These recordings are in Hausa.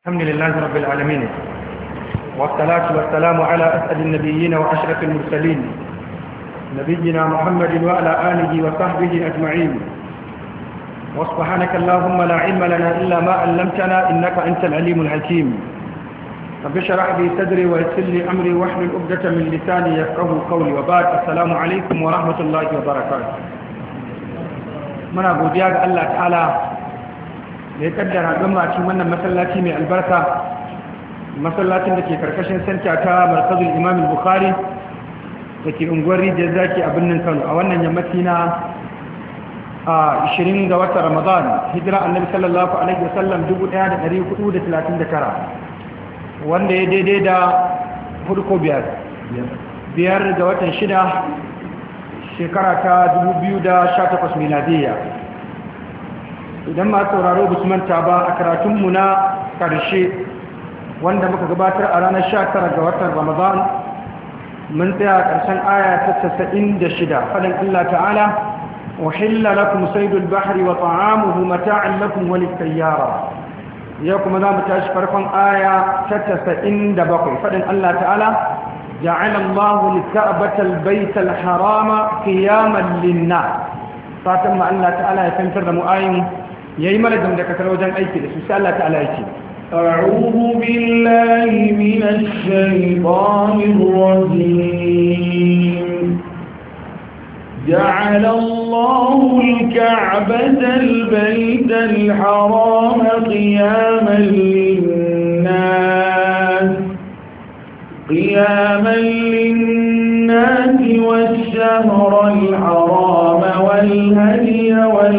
الحمد لله رب العالمين والصلاة والسلام على أسأل النبيين وأشرف المرسلين نبينا محمد وعلى آله وصحبه أجمعين وسبحانك اللهم لا علم لنا إلا ما علمتنا إنك أنت العليم الحكيم رب اشرح لي صدري ويسر لي أمري واحلل عقدة من لساني يفقه قولي وبعد السلام عليكم ورحمة الله وبركاته من أبو دياغ الله تعالى da ya kaddara gama cikin wannan masallaci mai albarka masallacin da ke karkashin santa ta markazul imam bukhari da ke unguwar rijiyar zaki a birnin kano a wannan yammaci na a 20 ga watan ramadan hijira annabi sallallahu alaihi wasallam 1439 wanda ya daidai da hudu ko biyar biyar ga watan shida shekara ta 2018 miladiyya idan ma sauraro ba su manta ba a karatunmu na ƙarshe wanda muka gabatar a ranar 19 ga watan ramadan mun tsaya a ƙarshen aya ta 96 faɗin allah ta'ala wahilla lakum saydul bahri wa ta'amuhu mata'an lakum wa lis-sayyara yau kuma za mu tashi farkon aya ta 97 faɗin allah ta'ala جعل الله الكعبة البيت الحرام قياما للناس فاتم الله تعالى يفنتر مؤايم yayi mana dangantakar wajen aiki da su sai Allah ta'ala yake أعوذ بالله من الشيطان الرجيم جعل الله الكعبة البيت الحرام قياما للناس قياما للناس والشهر الحرام والهدي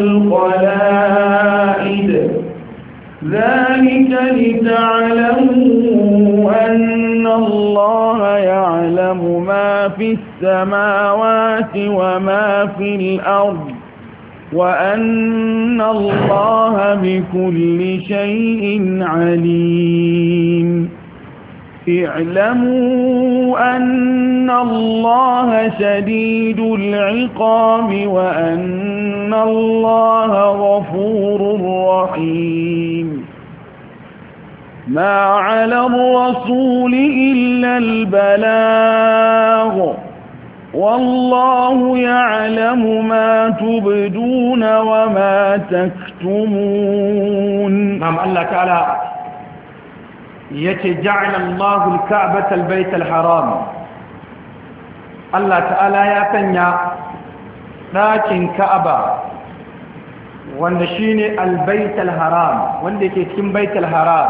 والقلائد ذلك لتعلموا أن الله يعلم ما في السماوات وما في الأرض وأن الله بكل شيء عليم اعلموا أن الله شديد العقاب وأن الله غفور رحيم ما على الرسول إلا البلاغ والله يعلم ما تبدون وما تكتمون نعم الله تعالى yace ja'ala Allahu al-Ka'bata al-Bayt al-Haram Allah ta'ala ya sanya ɗakin Ka'aba wanda shine al-Bayt al-Haram wanda yake cikin Bayt al-Haram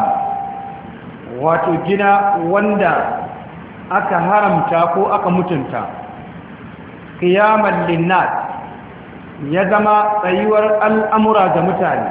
wato gina wanda aka haramta ko aka mutunta qiyaman linnas ya zama tsayuwar al'amura ga mutane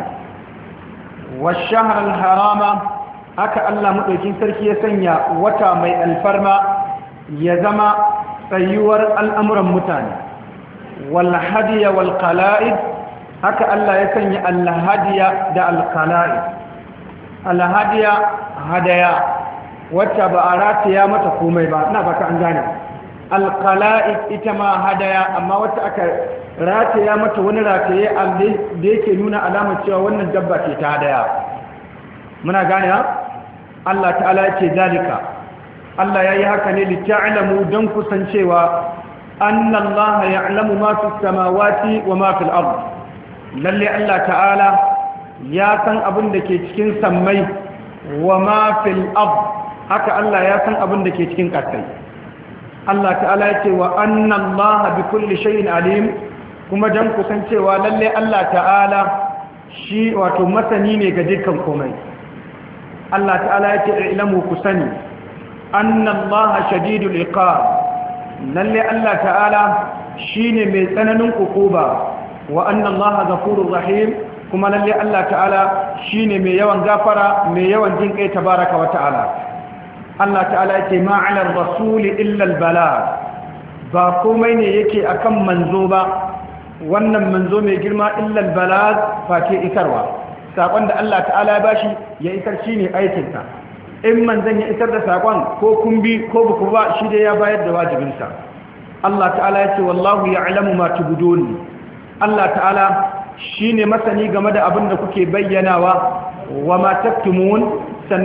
wa shahr al-harama haka Allah maɗaukin sarki ya sanya wata mai alfarma ya zama tsayuwar al'amuran mutane walhadiya walƙala'id haka Allah ya sanya alhadiya da alƙala'id alhadiya hadaya wacce ba a rataya mata komai ba na baka an gane alƙala'id ita ma hadaya amma wacce aka rataya mata wani rataye da yake nuna alamar cewa wannan dabba ce ta hadaya muna gane ha Allah ta'ala ce zalika Allah yayi haka ne li ta'lamu dan kusancewa anna Allah ya'lamu ma fi samawati wa ma fil ard lalle Allah ta'ala ya san abin da ke cikin sammai wa ma fil ard haka Allah ya san abin da ke cikin ƙasai Allah ta'ala ya ce wa anna Allah bi kulli shay'in alim kuma dan kusancewa lalle Allah ta'ala shi wato masani ne ga dukkan komai Allah ta'ala ya ce ilamu ku sani annallaha shadidul iqab lalle Allah ta'ala shine mai tsananin ukuba wa annallaha ghafurur rahim kuma lalle Allah ta'ala shine mai yawan gafara mai yawan jin kai tabaraka wa ta'ala Allah ta'ala ya ce ma 'ala rasuli illa al-balagh ba komai ne yake akan manzo ba wannan manzo mai girma illa al-balagh face isarwa sakon da Allah ta'ala ya bashi ya isar shi ne aikinsa in manzan ya isar da sakon ko kun bi ko buku ba shi da ya bayar da wajibinsa Allah ta'ala ya ce wallahu ya alamu ma tubudun Allah ta'ala shi ne masani game da abin da kuke bayyanawa wa ma taktumun